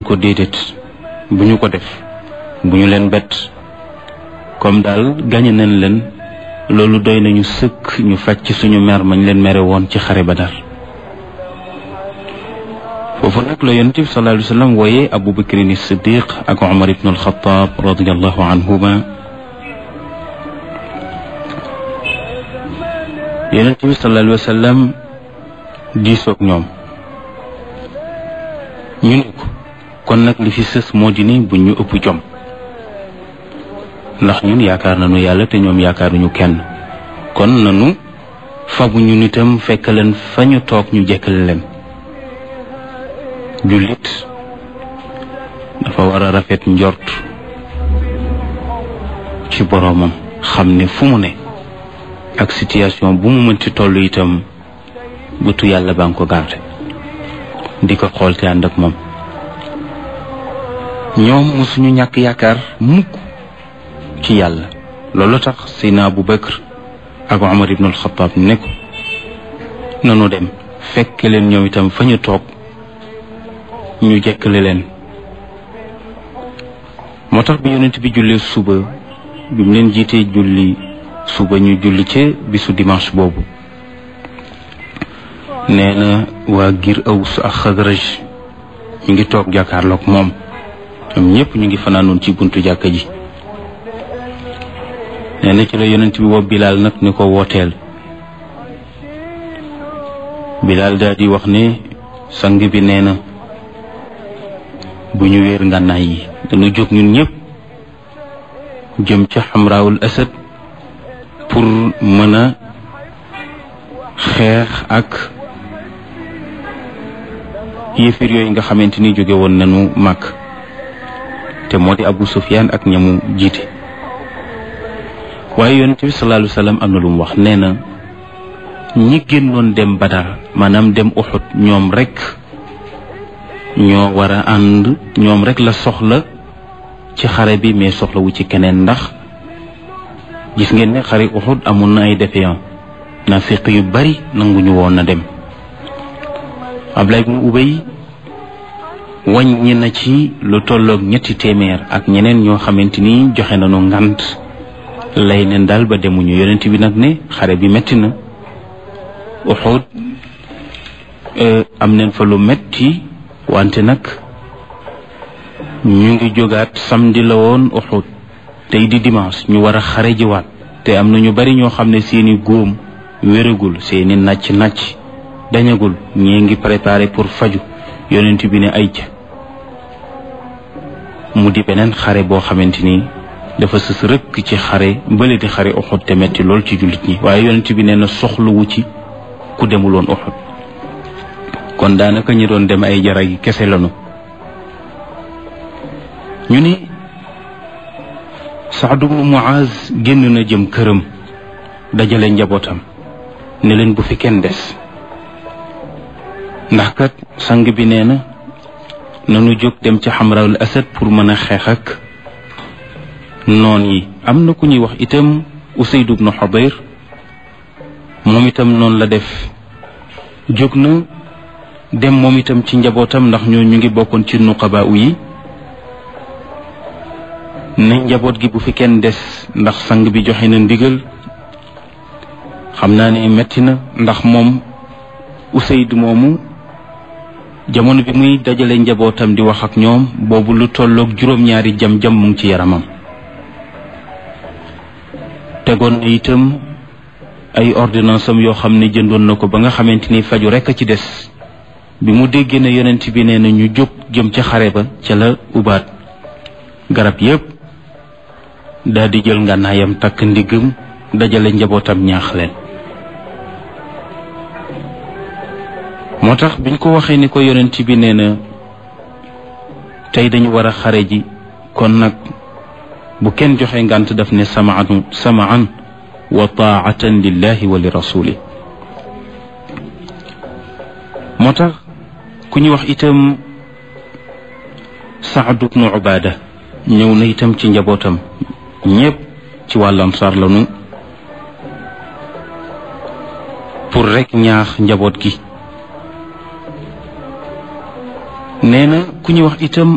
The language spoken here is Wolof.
ko déedéet bu ñu ko def bu ñu leen bett comme daal gañe nañ leen loolu doy nañu sëkk ñu faj ci suñu mer mañ leen mere woon ci xare Badar foofu nag la yonent bi sallallahu alayhi wa sallam wooyee Abu Bakrin Siddiq ak Umar ibn al-Khattab radiyallahu anhuma yonent bi sallallahu alayhi wa sallam diisoog ñoom ñu ne ko kon nag li fi sës moo di ni bu ñu ëpp jom ndax ñun yaakaar nañu yàlla te ñoom yaakaaruñu kenn kon nanu fabu ñu nitam fekk leen fa ñu toog ñu jekkale leen jullit dafa war a rafet njort ci boroomam xam ne fu mu ne ak situation bu mu mënti toll itam bëtu yàlla baa ngi ko garde di ko xool te ànd ak moom ñoom mosuñu ñàkk yaakaar mukk ci yàlla loolu tax Seydina Abu Bakr ak Omar ibn al-Khattab ne ko nanu dem fekk leen ñoom itam fa ñu toog ñu jekkale leen moo tax bi yonent bi jullee suba bi mu leen jiitee julli suba ñu julli ca bisu dimanche boobu nee na waa gir Aws ak Xadraj ñu ngi toog jàkkaarloog moom ñoom ñëpp ñu ngi fanaanoon ci buntu jàkka ji nee na ci la yonent bi woo Bilaal nag ni ko wooteel Bilaal daal di wax ne sang bi nee na bu ñu wéer ngànnaay yi dañu jóg ñun ñëpp jëm ca xamraawul asad pour mën a xeex ak yéefir yooyu nga xamante ni jóge woon nañu màkk te moo di Abu Sufyaan ak ñamu jiite waaye yonent bi sallallahu alayhi wa sallam am na lu mu wax nee na ñi génnoon dem Badar maanaam dem Uxud ñoom rek ñoo war a ànd ñoom rek la soxla ci xare bi mais soxlawu ci keneen ndax gis ngeen ne xare Uxud amoon na ay défaillants naafiq yu bari nanguñu woon na dem Abdullah ibn Ubay wàññi na ci lu tolloog ñetti téeméer ak ñeneen ñoo xamante ni joxe nañu ngant lay neen daal ba demuñu yonent bi nag ne xare bi metti na Uxud am neen fa lu metti wante nag ñu ngi jógaat samedi la woon Uxud tey di dimanche ñu war a xare jiwaat te am na ñu bari ñoo xam ne seeni góom wéragul seeni nàcc nàcc dañagul ñii ngi préparé pour faju yonent bi ne ay ca mu di beneen xare boo xamante ni dafa sës rëkk ci xare bële di xare Uxud te metti lool ci jullit ñi waaye yonent bi nee na soxlawu ci ku demul woon Uxud kon daanaka ñi doon dem ay jara gi kese lanu ñu ni Saad ibnu Muaz génn na jëm këram dajale njabootam ne leen bu fi kenn des ndax kat sang bi nee na nanu jóg dem ci xamrawul asad pour mën a xeex ak noon yi am na ku ñuy wax itam Usayd ibnu Xudayr moom itam noonu la def jóg na dem moom itam ci njabootam ndax ñoo ñu ngi bokkoon ci nuqaba u yi ne njaboot gi bu fi kenn des ndax sang bi joxe na ndigal xam naa ne metti na ndax moom Usayd moomu jamono bi muy dajale njabootam di wax ak ñoom boobu lu tolloog juróom-ñaari jam-jam mu ngi ci yaramam tegoon na itam ay ordonnance am yoo xam ne jëndoon na ko ba nga xamante ni faju rekk a ci des bi mu déggee ne yonent bi nee na ñu jóg jëm ca xare ba ca la ubaat garab yépp daal di jël ngànnaayam takk ndiggam dajale njabootam ñaax leen moo tax biñ ko waxee ni ko yonent bi nee na tey dañu war a xare ji kon nag bu kenn joxe ngànt daf ne samaan samaan wa taatan lillahi wa li rasuli moo tax ku ñu wax itam Saad ibnu Ubaada ñëw na itam ci njabootam ñépp ci wàllu ansaar lanu pour rek ñaax njaboot gi nee na ku ñu wax itam